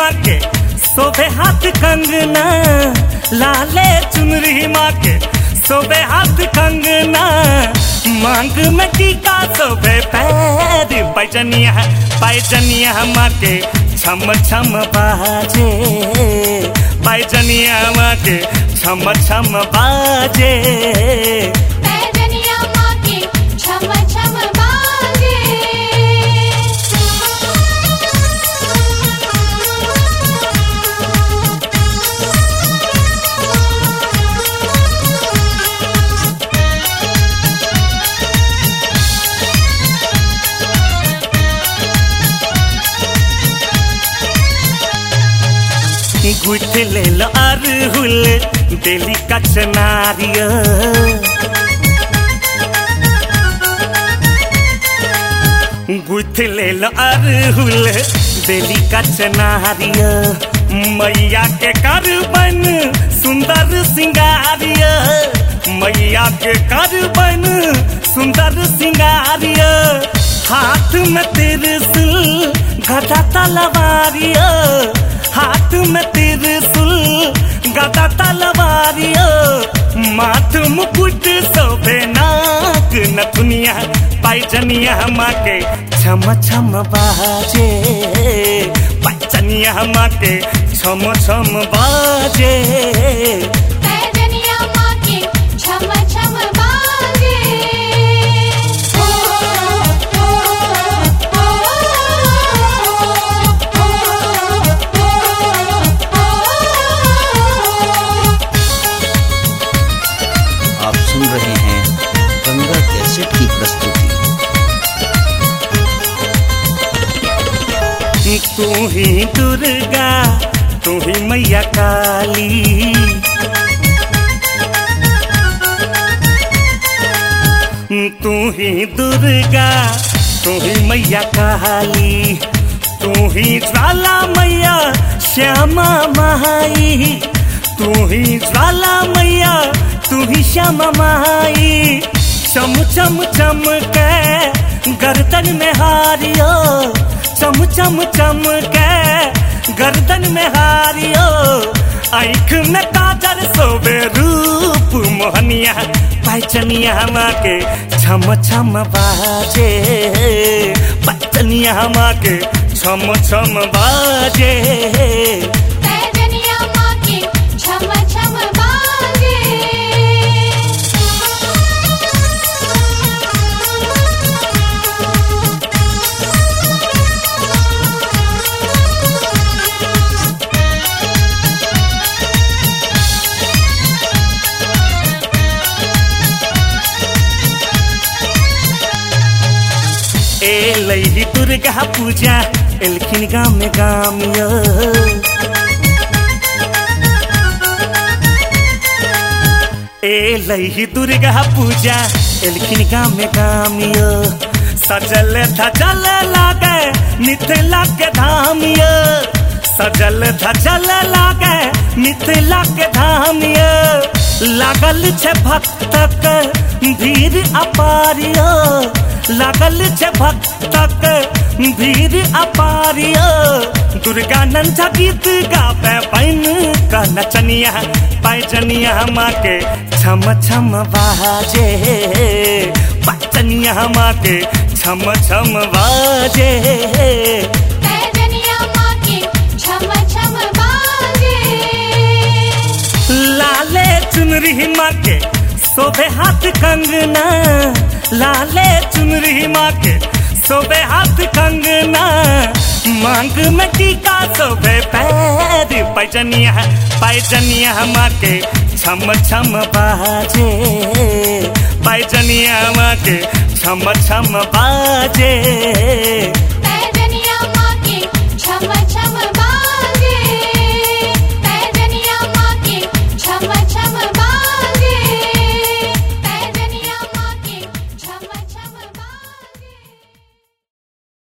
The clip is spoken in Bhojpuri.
माँ के सोबे हाथ कंगना लाले चुनरी माँ के सोबे हाथ कंगना मांग में टीका सोबे पैर पैजनिया पैजनिया माँ के छम छम बाजे पैजनिया माँ के छम छम बाजे पैजनिया माँ के छम छम बाजे गुठ ले लो अरहुल दिली कचनारिया गुथ ले लो अरहुल दिली कचनारिया मैया के करबन सुंदर सिंगारिया मैया के करबन सुंदर सिंगारिया हाथ में त्रिशूल गदा तलवारिया हाथ में त्रिशूल गदा तलवारिया माथ मुकुट शोभे नाक नथुनिया पैजनिया माँ के छम छम बाजे पैजनिया माँ के छम छम बाजे पैजनिया माँ के छम छम बाजे ओ ओ ओ ओ आप सुन रहे हैं गंगा कैसेट की प्रस्तुति तू ही दुर्गा तू ही मैया काली तू ही दुर्गा तू ही मैया काली तू ही ज्वाला मैया श्यामा माई तू ही ज्वाला मैया तू ही श्यामा माई चम चम चम के गर्दन में हारियो चम चम चम के गर्दन में हारियो आंख में काजर सोबे रूप मोहनिया पैचनिया माँ के छम छम बाजे पैचनिया माँ के छम छम बाजे पैजनिया माँ के छम छम बाजे ए लई दुर्गा पूजा एलखिन गाम में गामिया ए लई दुर्गा पूजा एलखिन गाम में गामिया सजल धजल लागे मिथिला के धामिया सजल धजल लागे मिथिला के धामिया लागल छे भक्तक भीड़ अपारिया लागल छे भक्तक भीड़ अपारिया दुर्गा नंझा गीत गावे पैन का नचनिया पैजनिया माँ के छम छम बाजे पैजनिया माँ के छम छम बाजे पैजनिया माँ के छम छम बाजे लाले चुनरी माँ के सोबे हाथ कंगना लाले चुनरी माँ के सोबे हाथ कंगना मांग में टीका सोबे पैर पैजनिया पैजनिया माँ के छम छम बाजे पैजनिया माँ के छम छम बाजे